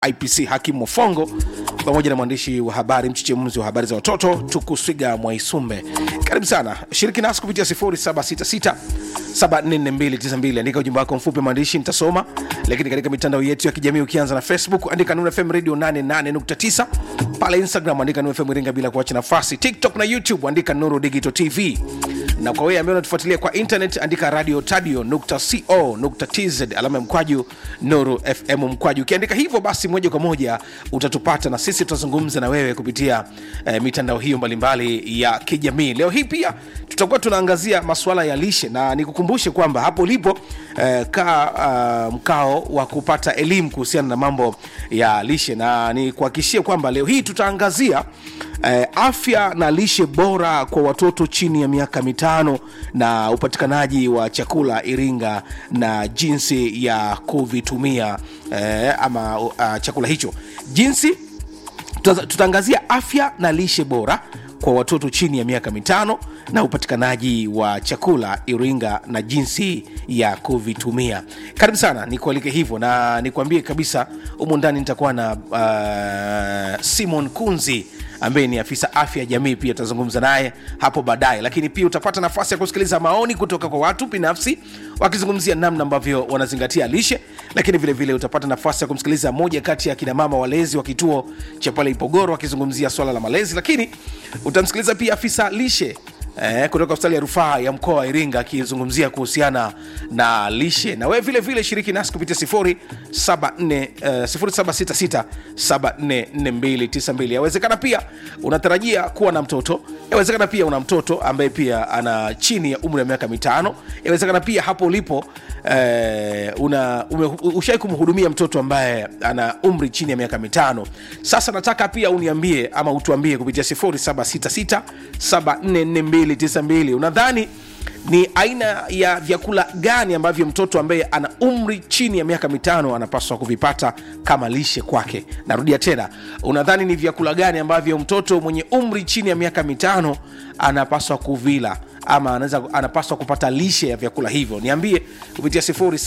IPC Hakim Mofongo pamoja na mwandishi wa habari mchechemuzi wa habari za watoto Tukuswiga Mwaisumbe. Karibu sana, shiriki nasi kupitia 0766 744292. Andika ujumbe wako mfupi wa maandishi, nitasoma. Lakini katika mitandao yetu ya kijamii ukianza na Facebook andika Nuru FM Radio 88.9, pale Instagram andika Nuru FM Iringa bila kuacha nafasi, TikTok na YouTube andika Nuru Digital TV na kwa wewe ambaye unatufuatilia kwa internet andika radio tadio nukta co nukta tz alama ya mkwaju nuru fm mkwaju ukiandika hivyo basi moja kwa moja utatupata na sisi tutazungumza na wewe kupitia eh, mitandao hiyo mbalimbali ya kijamii leo hii pia tutakuwa tunaangazia masuala ya lishe na nikukumbushe kwamba hapo ulipo eh, kaa uh, mkao wa kupata elimu kuhusiana na mambo ya lishe na nikuhakikishie kwamba leo hii tutaangazia eh, afya na lishe bora kwa watoto chini ya miaka mitano na upatikanaji wa chakula Iringa na jinsi ya kuvitumia eh, ama uh, chakula hicho jinsi tuta- tutaangazia afya na lishe bora kwa watoto chini ya miaka mitano na upatikanaji wa chakula Iringa na jinsi ya kuvitumia. Karibu sana, nikualike hivyo na nikuambie kabisa, humu ndani nitakuwa na uh, Simon Kunzi ambaye ni afisa afya ya jamii, pia tutazungumza naye hapo baadaye, lakini pia utapata nafasi ya kusikiliza maoni kutoka kwa watu binafsi wakizungumzia namna ambavyo wanazingatia lishe, lakini vile vile utapata nafasi ya kumsikiliza moja kati ya kina mama walezi wa kituo cha pale Ipogoro wakizungumzia swala la malezi, lakini utamsikiliza pia afisa lishe eh, kutoka hospitali ya rufaa ya mkoa wa Iringa akizungumzia kuhusiana na lishe. Na wewe vile vile shiriki nasi kupitia 074, eh, 0766 744292. Yawezekana pia unatarajia kuwa na mtoto, yawezekana pia una mtoto ambaye pia ana chini ya umri wa miaka mitano, yawezekana pia hapo ulipo eh, una ushai kumhudumia mtoto ambaye ana umri chini ya miaka mitano. Sasa nataka pia uniambie ama utuambie kupitia 0766 744292 unadhani ni aina ya vyakula gani ambavyo mtoto ambaye ana umri chini ya miaka mitano anapaswa kuvipata kama lishe kwake narudia tena unadhani ni vyakula gani ambavyo mtoto mwenye umri chini ya miaka mitano anapaswa kuvila ama anaweza anapaswa kupata lishe ya vyakula hivyo niambie kupitia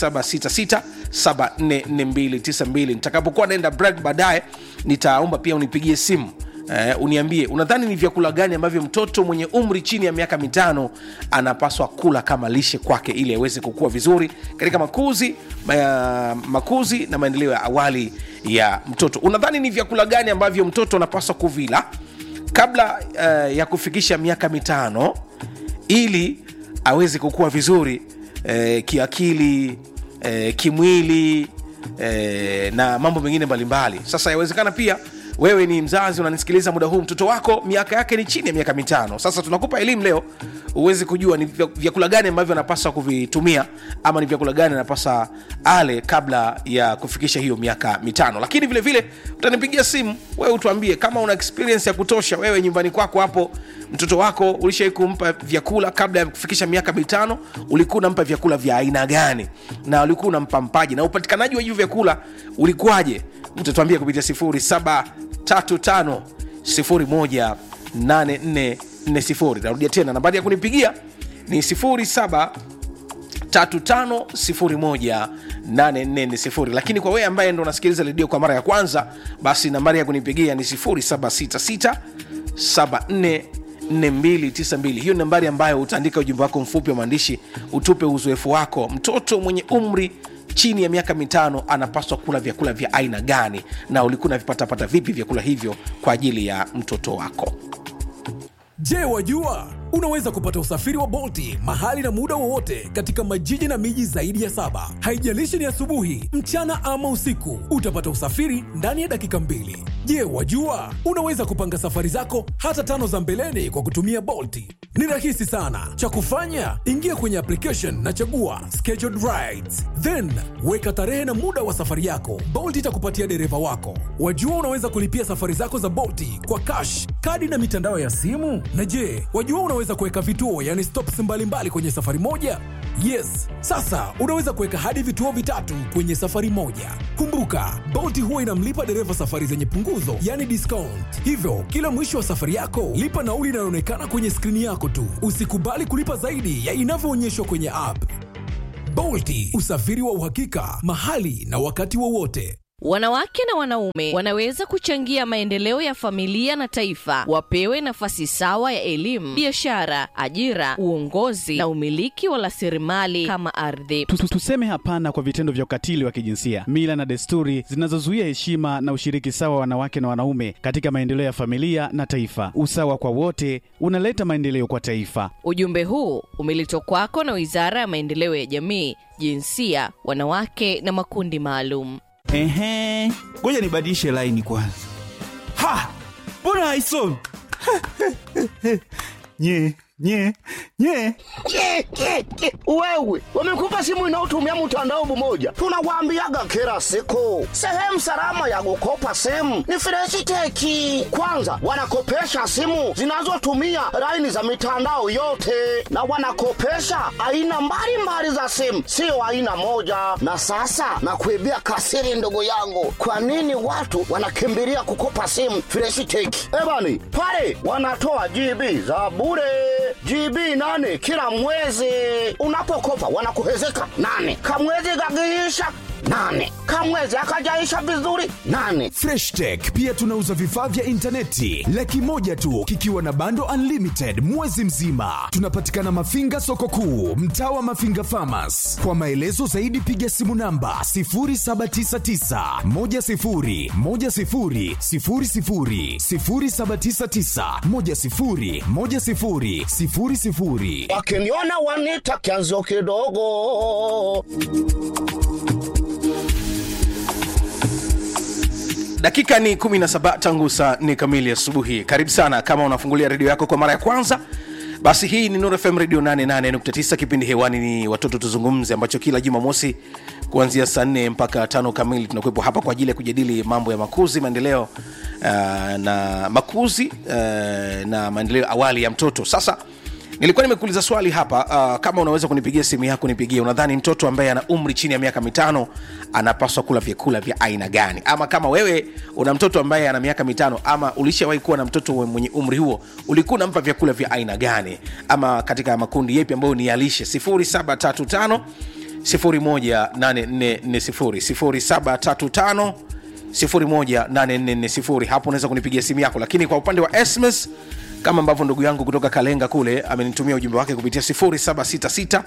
0766744292 nitakapokuwa naenda break baadaye nitaomba pia unipigie simu Eh, uniambie unadhani ni vyakula gani ambavyo mtoto mwenye umri chini ya miaka mitano anapaswa kula kama lishe kwake ili aweze kukua vizuri katika makuzi ma, makuzi na maendeleo ya awali ya mtoto unadhani ni vyakula gani ambavyo mtoto anapaswa kuvila kabla uh, ya kufikisha miaka mitano ili aweze kukua vizuri eh, kiakili eh, kimwili eh, na mambo mengine mbalimbali sasa yawezekana pia wewe ni mzazi unanisikiliza muda huu mtoto wako miaka yake ni chini ya miaka mitano sasa tunakupa elimu leo uweze kujua ni vya- vyakula gani ambavyo anapaswa kuvitumia ama ni vyakula gani anapaswa ale kabla ya kufikisha hiyo miaka mitano lakini vile vile utanipigia simu wewe utuambie kama una experience ya kutosha wewe nyumbani kwako hapo mtoto wako ulishai kumpa vyakula kabla ya kufikisha miaka mitano ulikuwa unampa vyakula vya aina gani na ulikuwa unampa mpaji na upatikanaji wa hivyo vyakula ulikuwaje mtatuambia kupitia 0735018440 narudia tena nambari ya kunipigia ni 07 35018440 lakini kwa wewe ambaye ndo unasikiliza redio kwa mara ya kwanza basi nambari ya kunipigia ni 0766 744292 hiyo ni nambari ambayo utaandika ujumbe wako mfupi wa maandishi utupe uzoefu wako mtoto mwenye umri chini ya miaka mitano anapaswa kula vyakula vya aina gani na ulikuwa unavipatapata vipi vyakula hivyo kwa ajili ya mtoto wako Je, wajua unaweza kupata usafiri wa Bolti mahali na muda wowote katika majiji na miji zaidi ya saba. Haijalishi ni asubuhi, mchana ama usiku, utapata usafiri ndani ya dakika mbili. Je, wajua unaweza kupanga safari zako hata tano za mbeleni kwa kutumia Bolti? Ni rahisi sana. Cha kufanya, ingia kwenye application na chagua scheduled rides, then weka tarehe na muda wa safari yako. Bolt itakupatia dereva wako. Wajua unaweza kulipia safari zako za Bolti kwa cash, kadi na mitandao ya simu. Na je, wajua unaweza kuweka vituo, yani stops mbalimbali kwenye safari moja? Yes, sasa unaweza kuweka hadi vituo vitatu kwenye safari moja. Kumbuka, Bolt huwa inamlipa dereva safari zenye punguzo, yani discount. Hivyo kila mwisho wa safari yako lipa nauli inayoonekana kwenye skrini yako tu. Usikubali kulipa zaidi ya inavyoonyeshwa kwenye app. Bolti, usafiri wa uhakika mahali na wakati wowote. Wanawake na wanaume wanaweza kuchangia maendeleo ya familia na taifa, wapewe nafasi sawa ya elimu, biashara, ajira, uongozi na umiliki wa rasilimali kama ardhi. Tu- tu- Tuseme hapana kwa vitendo vya ukatili wa kijinsia, mila na desturi zinazozuia heshima na ushiriki sawa wa wanawake na wanaume katika maendeleo ya familia na taifa. Usawa kwa wote unaleta maendeleo kwa taifa. Ujumbe huu umeletwa kwako na Wizara ya Maendeleo ya Jamii, Jinsia, Wanawake na Makundi Maalum. Ehe, ngoja nibadilishe laini kwanza. Ha, mbona haisomi? nye nye nye Ke, ke, ke. Wewe wamekupa simu inayotumia mtandao mmoja, tunawaambiaga kila siku, sehemu salama ya kukopa simu ni Freshiteki. Kwanza wanakopesha simu zinazotumia laini za mitandao yote, na wanakopesha aina mbalimbali za simu, sio aina moja. Na sasa nakuibia kasiri, ndugu yangu, kwa nini watu wanakimbilia kukopa simu Freshiteki? Ebani pale wanatoa GB za bure GB nane kila mwezi. Unapokopa wanakuhezeka nane, kamwezi kakiisha nane, kamwezi akajaisha vizuri nane. Fresh Tech pia tunauza vifaa vya intaneti laki moja tu kikiwa na bando unlimited mwezi mzima. Tunapatikana Mafinga soko kuu, mtaa wa Mafinga Farmers. Kwa maelezo zaidi piga simu namba 0799 10 10 00 0799 10 10 00 Wakiniona wanita kianzo kidogo. dakika ni 17 tangu saa 4 kamili asubuhi karibu sana kama unafungulia redio yako kwa mara ya kwanza basi hii ni Nuru FM radio 88.9 kipindi hewani ni watoto tuzungumze ambacho kila jumamosi kuanzia saa 4 mpaka tano kamili tunakuwepo hapa kwa ajili ya kujadili mambo ya makuzi maendeleo uh, na makuzi uh, na maendeleo awali ya mtoto sasa nilikuwa nimekuuliza swali hapa uh, kama unaweza kunipigia simu yako nipigie unadhani mtoto ambaye ana umri chini ya miaka mitano anapaswa kula vyakula vya aina gani ama kama wewe una mtoto ambaye ana miaka mitano ama ulishawahi kuwa na mtoto mwenye umri huo ulikuwa unampa vyakula vya aina gani ama katika makundi yepi ambayo ni yalishe 0735 018440 0735 hapo unaweza kunipigia simu yako lakini kwa upande wa sms kama ambavyo ndugu yangu kutoka kalenga kule amenitumia ujumbe wake kupitia 0766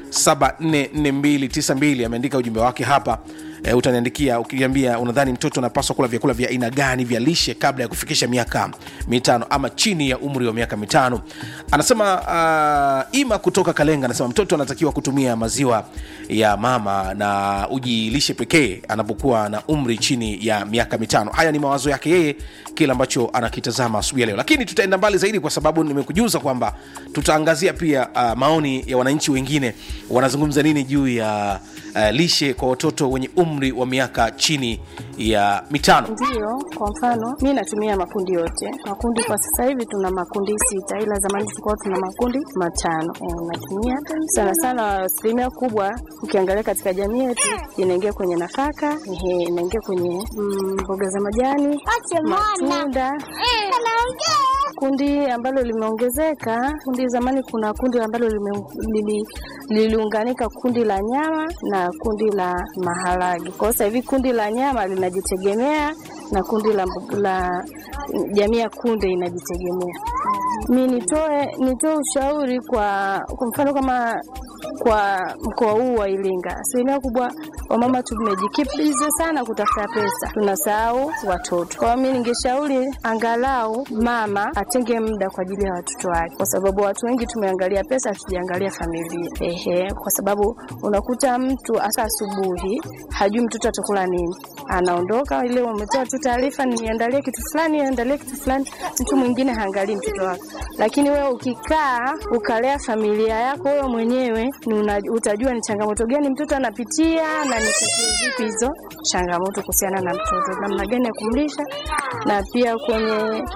744292 ameandika ujumbe wake hapa e, utaniandikia ukiniambia unadhani mtoto anapaswa kula vyakula vya aina gani vya lishe kabla ya kufikisha miaka mitano ama chini ya umri wa miaka mitano anasema uh, ima kutoka kalenga anasema mtoto anatakiwa kutumia maziwa ya mama na uji lishe pekee anapokuwa na umri chini ya miaka mitano haya ni mawazo yake yeye kile ambacho anakitazama asubuhi ya leo lakini tutaenda mbali zaidi kwa sababu nimekujuza kwamba tutaangazia pia uh, maoni ya wananchi wengine wanazungumza nini juu ya uh, lishe kwa watoto wenye umri wa miaka chini ya mitano Ndiyo, kwa mfano mi natumia makundi yote. Makundi kwa sasa hivi tuna makundi sita, ila zamani tulikuwa tuna makundi matano. E, natumia sana sana, asilimia kubwa ukiangalia katika jamii yetu inaingia kwenye nafaka, ehe, inaingia kwenye mm, mboga za majani, matunda kundi ambalo limeongezeka kundi zamani kuna kundi ambalo lime- lili- liliunganika kundi la nyama na kundi la maharage kwa hiyo sasa hivi kundi la nyama linajitegemea na kundi la, mbo- la jamii ya kunde inajitegemea mi nitoe nitoe ushauri kwa kwa mfano kama kwa mkoa huu wa Iringa, asilimia kubwa wamama tumejikimbiza sana kutafuta pesa, tunasahau watoto. Kwa hiyo mimi ningeshauri angalau mama atenge muda kwa ajili ya watoto wake, kwa sababu watu wengi tumeangalia pesa, hatujaangalia familia. Ehe, kwa sababu unakuta mtu hasa asubuhi hajui mtoto atakula nini, anaondoka ile, umetoa tu taarifa, niandalie kitu fulani, niandalie kitu fulani, mtu mwingine haangalii mtoto wake. Lakini wewe ukikaa ukalea familia yako wewe mwenyewe, ni una, utajua ni changamoto gani mtoto anapitia na ni tatizo vipi hizo changamoto kuhusiana na mtoto, namna gani ya kumlisha, na pia kwenye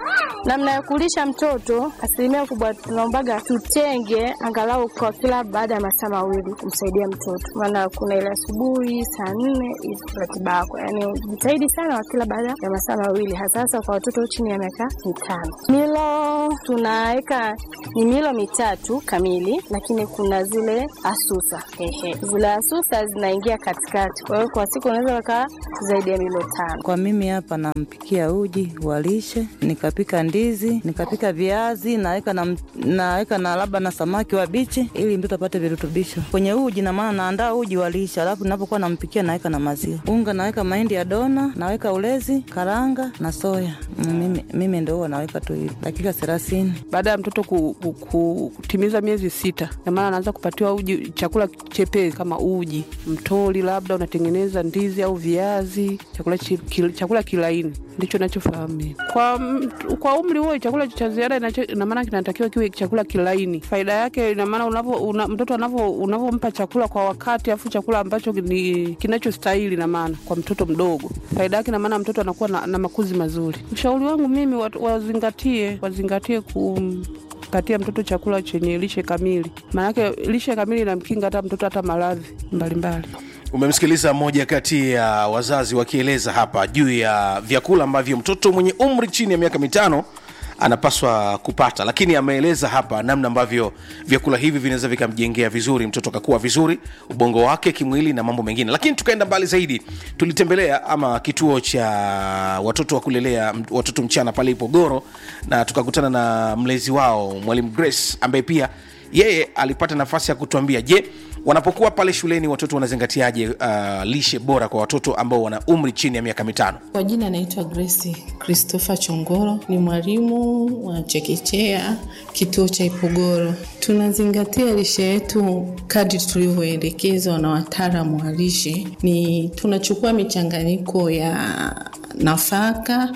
Namna ya kulisha mtoto, asilimia kubwa tunaombaga tutenge angalau kwa kila baada ya masaa mawili kumsaidia mtoto, maana kuna ile asubuhi saa nne hivi ratiba yako, yaani jitahidi sana wa kila baada ya masaa mawili, hasa hasa kwa watoto chini ya miaka mitano. Milo tunaweka ni milo mitatu kamili, lakini kuna zile asusa ehe, zile asusa zinaingia katikati, kwa hiyo kwa siku unaweza ukaa zaidi ya milo tano. Kwa mimi hapa nampikia uji wa lishe, nikapika ndizi, nikapika viazi, naweka na, naweka na labda na samaki wa bichi ili mtoto apate virutubisho kwenye uji. Na maana naandaa uji wa lishe, alafu ninapokuwa nampikia naweka na maziwa, unga naweka mahindi ya dona, naweka ulezi, karanga na soya. Mm, Mimi, mimi ndo huwa naweka tu hivi dakika thelathini. baada ya mtoto ku, ku, ku, kutimiza miezi sita, na maana anaanza kupatiwa uji, chakula chepesi kama uji, mtoli, labda unatengeneza ndizi au viazi, chakula, chi, kil, chakula kilaini ndicho nachofahamu mimi. kwa, m- kwa umri huo chakula cha ziada inacho- ina maana kinatakiwa kiwe chakula kilaini. Faida yake ina maana unavyo una, mtoto anavyo unavyompa chakula kwa wakati, afu chakula ambacho ni kinachostahili, ina maana kwa mtoto mdogo, faida yake ina maana mtoto anakuwa na, na makuzi mazuri. Ushauri wangu mimi wat- wazingatie wazingatie kumpatia mtoto chakula chenye lishe kamili, maanake lishe kamili inamkinga hata mtoto hata maradhi mbalimbali. umemsikiliza mmoja kati ya wazazi wakieleza hapa juu ya vyakula ambavyo mtoto mwenye umri chini ya miaka mitano anapaswa kupata lakini ameeleza hapa namna ambavyo vyakula hivi vinaweza vikamjengea vizuri mtoto akakuwa vizuri ubongo wake kimwili na mambo mengine lakini tukaenda mbali zaidi tulitembelea ama kituo cha watoto wa kulelea m- watoto mchana pale ipogoro na tukakutana na mlezi wao mwalimu grace ambaye pia yeye alipata nafasi ya kutuambia je wanapokuwa pale shuleni watoto wanazingatiaje uh, lishe bora kwa watoto ambao wana umri chini ya miaka mitano Kwa jina naitwa Grace Christopher Chongoro, ni mwalimu wa chekechea kituo cha Ipogoro. Tunazingatia lishe yetu kadri tulivyoelekezwa na wataalamu wa lishe. Ni tunachukua michanganyiko ya nafaka,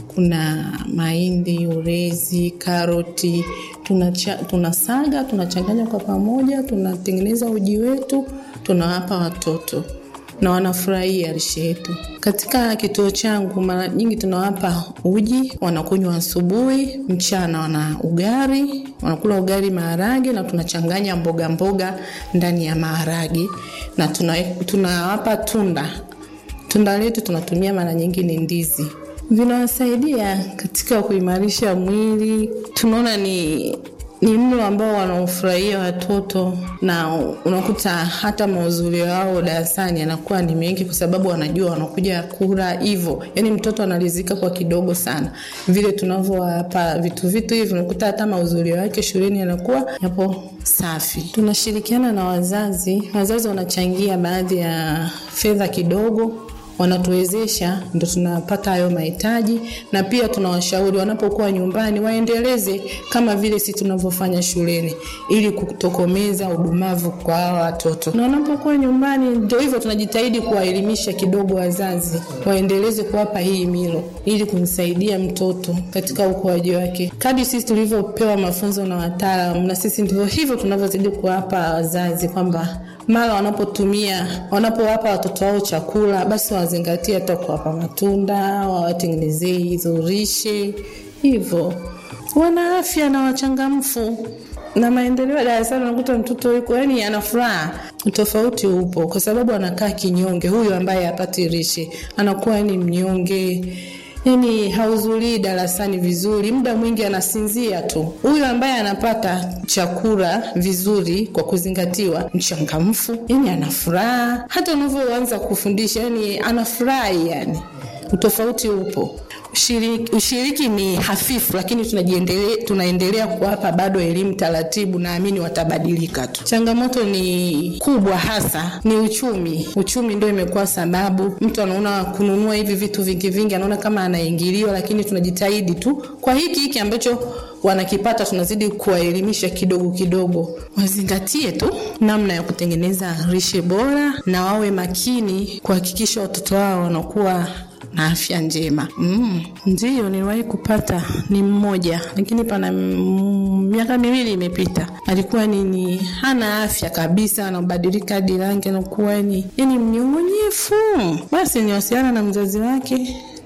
kuna mahindi, ulezi, karoti, tunacha, tunasaga, tunachanganya kwa pamoja, tunatengeneza uji wetu, tunawapa watoto na wanafurahia lishe yetu. Katika kituo changu mara nyingi tunawapa uji, wanakunywa asubuhi, mchana wana ugali, wanakula ugali maharage, na tunachanganya mboga mboga ndani ya maharage, na tuna- tunawapa tunda. Tunda letu tunatumia mara nyingi ni ndizi vinawasaidia katika kuimarisha mwili. Tunaona ni ni mlo ambao wanaofurahia watoto na unakuta hata mahudhurio yao darasani yanakuwa ni mengi kwa sababu wanajua wanakuja kula hivyo yaani mtoto analizika kwa kidogo sana vile tunavyowapa vitu vitu hivi unakuta hata mahudhurio yake shuleni yanakuwa yapo safi tunashirikiana na wazazi wazazi wanachangia baadhi ya fedha kidogo wanatuwezesha ndo tunapata hayo mahitaji na pia tunawashauri wanapokuwa nyumbani waendeleze kama vile si tunavyofanya shuleni ili kutokomeza udumavu kwa hawa watoto na wanapokuwa nyumbani ndio hivyo tunajitahidi kuwaelimisha kidogo wazazi waendeleze kuwapa hii milo ili kumsaidia mtoto katika ukuaji wake kadi sisi tulivyopewa mafunzo na wataalam na sisi ndivyo hivyo tunavyozidi kuwapa wazazi kwamba mara wanapotumia wanapowapa watoto wao chakula basi wazingatie hata kuwapa matunda wawatengenezee hizo rishe hivyo wana afya na wachangamfu na maendeleo ya darasani unakuta mtoto yuko yani ana furaha utofauti upo kwa sababu anakaa kinyonge huyu ambaye hapati rishe anakuwa yani mnyonge yani hahudhurii darasani vizuri muda mwingi anasinzia tu huyu ambaye anapata chakula vizuri kwa kuzingatiwa mchangamfu yani ana furaha hata unavyoanza kufundisha yani anafurahi yani utofauti upo ushiriki, ushiriki ni hafifu lakini tunajiendelea, tunaendelea kuwapa bado elimu taratibu naamini watabadilika tu changamoto ni kubwa hasa ni uchumi uchumi ndio imekuwa sababu mtu anaona kununua hivi vitu vingi vingi anaona kama anaingiliwa lakini tunajitahidi tu kwa hiki hiki ambacho wanakipata tunazidi kuwaelimisha kidogo kidogo wazingatie tu namna ya kutengeneza lishe bora na wawe makini kuhakikisha watoto wao wanakuwa na afya njema mm. Ndiyo, niliwahi kupata ni mmoja, lakini pana mm, miaka miwili imepita. Alikuwa ni, ni hana afya kabisa, anabadilika hadi rangi, anakuwa ni yani mnyong'onyefu. Basi niwasiliana na mzazi wake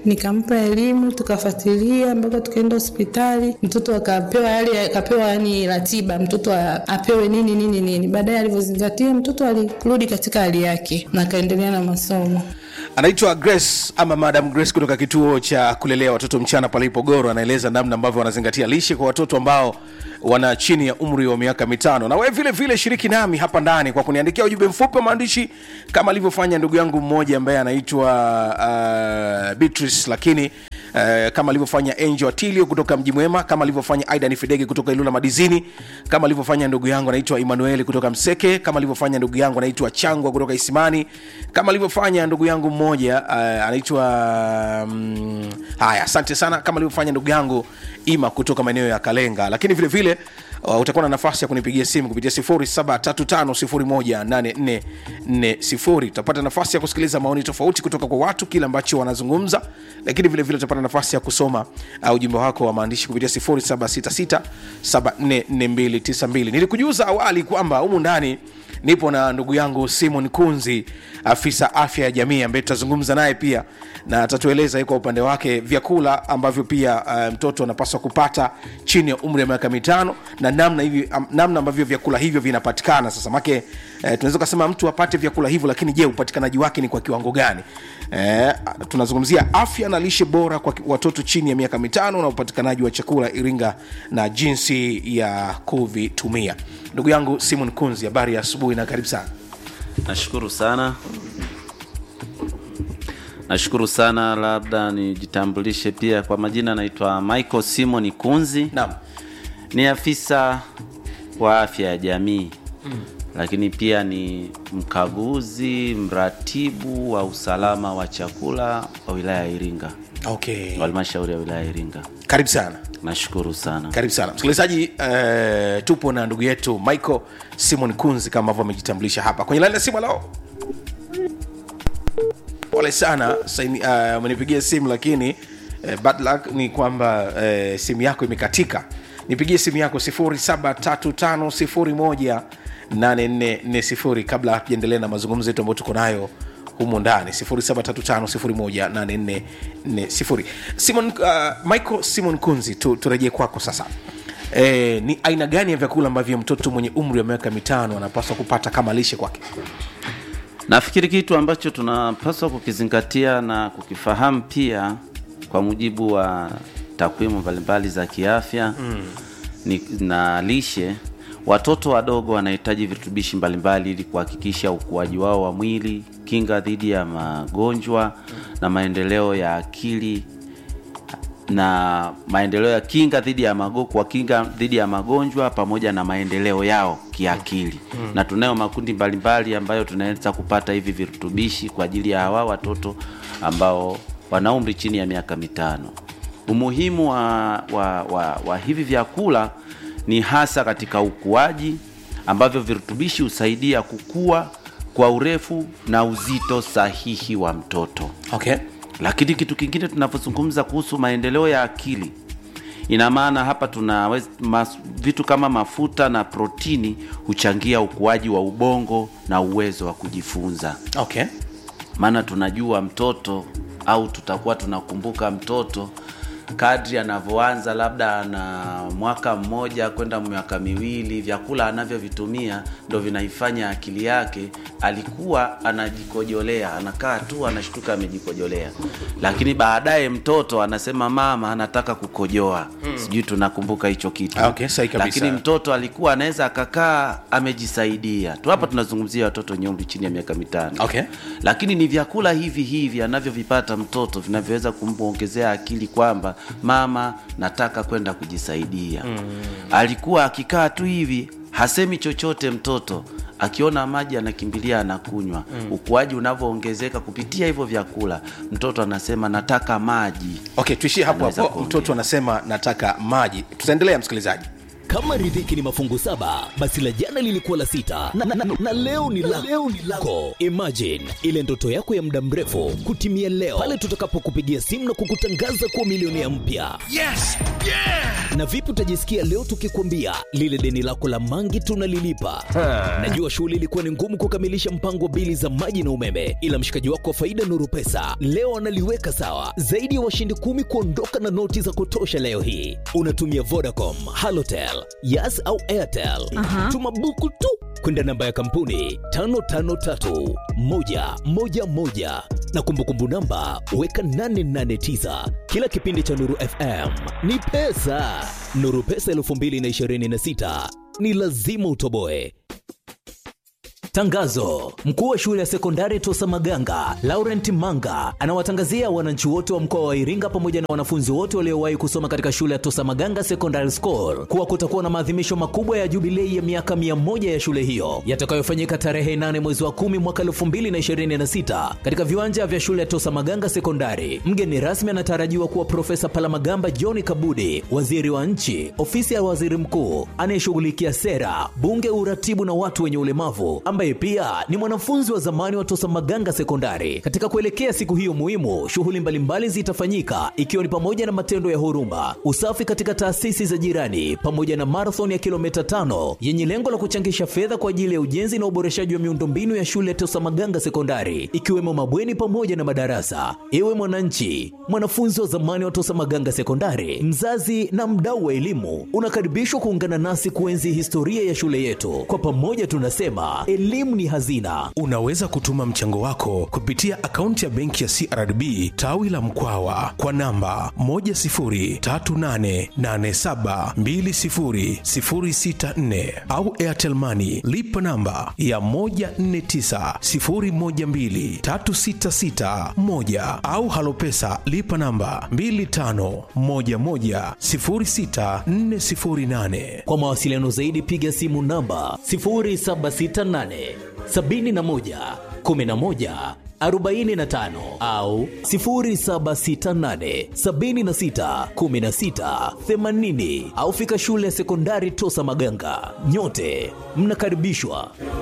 nikampa elimu, tukafuatilia mpaka tukaenda hospitali, mtoto akapewa yale, akapewa yani ratiba, mtoto a- apewe nini nini nini. Baadaye alivyozingatia, mtoto alirudi katika hali yake na akaendelea na masomo. anaitwa grace ama madam grace kutoka kituo cha kulelea watoto mchana pale ipogoro anaeleza namna ambavyo wanazingatia lishe kwa watoto ambao wana chini ya umri wa miaka mitano na wewe vile vile shiriki nami hapa ndani kwa kuniandikia ujumbe mfupi wa maandishi kama alivyofanya ndugu yangu mmoja ambaye anaitwa uh, beatrice lakini Uh, kama alivyofanya angel atilio kutoka mji mwema kama alivyofanya aidan fidege kutoka ilula madizini kama alivyofanya ndugu yangu anaitwa emmanueli kutoka mseke kama alivyofanya ndugu yangu anaitwa changwa kutoka isimani kama alivyofanya ndugu yangu mmoja uh, anaitwa um, haya asante sana kama alivyofanya ndugu yangu ima kutoka maeneo ya kalenga lakini vile vile uh, utakuwa na nafasi ya kunipigia simu kupitia 0735018440 utapata nafasi ya kusikiliza maoni tofauti kutoka kwa watu kile ambacho wanazungumza lakini vile vile utapata nafasi ya kusoma uh, ujumbe wako wa maandishi kupitia 0766744292 nilikujuza awali kwamba humu ndani nipo na ndugu yangu simon kunzi afisa afya ya jamii ambaye tutazungumza naye pia na atatueleza yeye kwa upande wake vyakula ambavyo pia uh, mtoto anapaswa kupata chini ya umri wa miaka mitano na namna hivi um, namna ambavyo vyakula hivyo vinapatikana sasa make uh, tunaweza kusema mtu apate vyakula hivyo lakini je upatikanaji wake ni kwa kiwango gani eh, tunazungumzia afya na lishe bora kwa ki- watoto chini ya miaka mitano na upatikanaji wa chakula iringa na jinsi ya kuvitumia ndugu yangu simon kunzi habari ya asubuhi na karibu sana nashukuru sana nashukuru sana labda nijitambulishe pia kwa majina naitwa michael simon kunzi Naam. ni afisa wa afya ya jamii Mm. lakini pia ni mkaguzi mratibu wa usalama wa chakula wa wilaya ya iringa okay. wa halmashauri ya wilaya ya iringa karibu sana nashukuru sana karibu sana msikilizaji uh, tupo na ndugu yetu michael simon kunzi kama ambavyo amejitambulisha hapa kwenye laini ya simu lao pole sana saini- uh, umenipigia simu lakini uh, bad luck ni kwamba uh, simu yako imekatika nipigie simu yako 735 kabla hatujaendelea na mazungumzo yetu ambayo tuko nayo humu ndani 735 simon uh, michael simon kunzi tu, turejee kwako sasa E, ni aina gani ya vyakula ambavyo mtoto mwenye umri wa miaka mitano anapaswa kupata kama lishe kwake nafikiri kitu ambacho tunapaswa kukizingatia na kukifahamu pia kwa mujibu wa takwimu mbalimbali za kiafya Mm. ni, na lishe watoto wadogo wanahitaji virutubishi mbalimbali ili kuhakikisha ukuaji wao wa mwili kinga dhidi ya magonjwa na maendeleo ya akili na maendeleo ya kinga dhidi ya mago, kwa kinga dhidi ya magonjwa pamoja na maendeleo yao kiakili Mm. na tunayo makundi mbalimbali ambayo tunaweza kupata hivi virutubishi kwa ajili ya hawa watoto ambao wana umri chini ya miaka mitano umuhimu wa, wa, wa, wa hivi vyakula ni hasa katika ukuaji ambavyo virutubishi husaidia kukua kwa urefu na uzito sahihi wa mtoto okay. lakini kitu kingine tunavyozungumza kuhusu maendeleo ya akili ina maana hapa tuna mas, vitu kama mafuta na protini huchangia ukuaji wa ubongo na uwezo wa kujifunza okay. maana tunajua mtoto au tutakuwa tunakumbuka mtoto kadri anavyoanza labda na mwaka mmoja kwenda miaka miwili vyakula anavyovitumia ndo vinaifanya akili yake alikuwa anajikojolea anakaa tu anashtuka amejikojolea lakini baadaye mtoto anasema mama anataka kukojoa Mm. sijui tunakumbuka hicho kitu Okay, sahi kabisa. lakini mtoto alikuwa anaweza akakaa amejisaidia tu hapa tunazungumzia watoto wenye umri chini ya miaka mitano okay. lakini ni vyakula hivi hivi anavyovipata mtoto vinavyoweza kumwongezea akili kwamba mama nataka kwenda kujisaidia Mm. alikuwa akikaa tu hivi hasemi chochote mtoto akiona maji anakimbilia anakunywa Mm. ukuaji unavyoongezeka kupitia hivyo vyakula mtoto anasema nataka maji okay tuishie hapo Anaweza hapo kuongea. mtoto anasema nataka maji tutaendelea msikilizaji Kama riziki ni mafungu saba, basi la jana lilikuwa la sita na, na, na, na leo ni la leo ni lako. Imagine ile ndoto yako ya muda mrefu kutimia leo pale tutakapokupigia simu na kukutangaza kuwa milionea mpya. Yes! Yeah! Na vipi utajisikia leo tukikwambia lile deni lako la mangi tunalilipa? Najua shughuli ilikuwa ni ngumu kukamilisha mpango wa bili za maji na umeme, ila mshikaji wako wa faida Nuru Pesa leo analiweka sawa. Zaidi ya washindi kumi kuondoka na noti za kutosha leo hii. Unatumia Vodacom, Halotel, Yas au Airtel. Tuma buku tu kwenda namba ya kampuni 553111 na kumbukumbu namba weka 889. Kila kipindi cha Nuru FM ni pesa. Nuru Pesa 2026 ni lazima utoboe. Tangazo: mkuu wa shule ya sekondari Tosa Maganga Laurent Manga anawatangazia wananchi wote wa mkoa wa Iringa pamoja na wanafunzi wote waliowahi kusoma katika shule ya Tosa Maganga Secondary School kuwa kutakuwa na maadhimisho makubwa ya jubilei ya miaka mia moja ya shule hiyo yatakayofanyika tarehe 8 mwezi wa 10 mwaka 2026 katika viwanja vya shule ya Tosa Maganga Sekondari. Mgeni rasmi anatarajiwa kuwa Profesa Palamagamba John Kabudi, waziri wa nchi, ofisi ya waziri mkuu anayeshughulikia sera, bunge, uratibu na watu wenye ulemavu ambaye pia ni mwanafunzi wa zamani wa Tosa Maganga Sekondari. Katika kuelekea siku hiyo muhimu, shughuli mbalimbali zitafanyika ikiwa ni pamoja na matendo ya huruma, usafi katika taasisi za jirani, pamoja na marathon ya kilomita tano yenye lengo la kuchangisha fedha kwa ajili ya ujenzi na uboreshaji wa miundombinu ya shule ya Tosa Maganga Sekondari, ikiwemo mabweni pamoja na madarasa. Ewe mwananchi, mwanafunzi wa zamani wa Tosa Maganga Sekondari, mzazi na mdau wa elimu, unakaribishwa kuungana nasi kuenzi historia ya shule yetu. Kwa pamoja tunasema elimu ni hazina. Unaweza kutuma mchango wako kupitia akaunti ya benki ya CRDB tawi la Mkwawa kwa namba 10388720064 au Airtel Money lipa namba ya 1490123661 au Halopesa lipa namba 25110648. Kwa mawasiliano zaidi piga simu namba 0768 71 11 45 au 0768 76 16 80 au fika shule ya sekondari Tosa Maganga. Nyote mnakaribishwa.